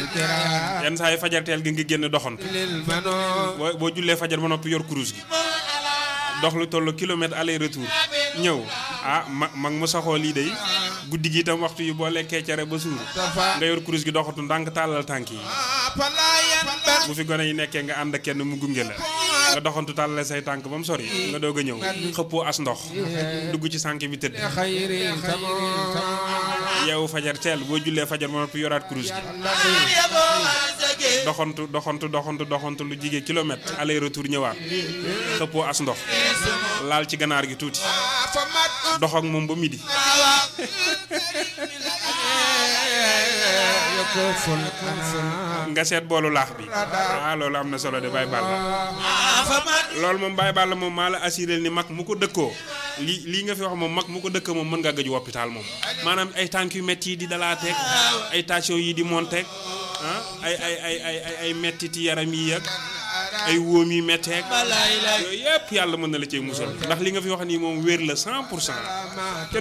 yenn saa yi fajarteel gi nga génn doxantu boo boo jullee fajar ba noppi yor kurus gi dox lu toll kilomètre aller retour ñëw ah ma mag mu saxoo lii day guddi gi itam waxtu yi boo lekkee cere ba suur nga yor kurus gi doxatu ndànk tàllal tànk yi bu fi gone yi nekkee nga ànd ak kenn mu gunge la nga doxantu tàllale say tànk ba mu sori nga doog a ñëw xëppoo as ndox dugg ci sànk bi tëdd yeewu fajar teel boo jullee fajar ba noppi yoraat kurus gi doxantu doxantu doxantu doxantu lu jige kilomètre aller retour ñëwaat xëppoo as ndox laal ci ganaar gi tuuti dox ak moom ba midi nga seet boolu laax bi ah loolu am na solo de Baye Balla loolu moom Baye Balla moom maa la assuré ni mag mu ko dëkkoo lii lii nga fi wax moom mag mu ko dëkk moom mën nga gëju hôpital moom maanaam ay tànk yu métti yi di dalaateeg ay tension yi di monteeg ah ay ay ay ay ay ay mettiti yaram yi ak ay wóom yi metteeg yooyu yëpp yàlla mën na la cee musal ndax li nga fi wax nii moom wér la 100 pour cent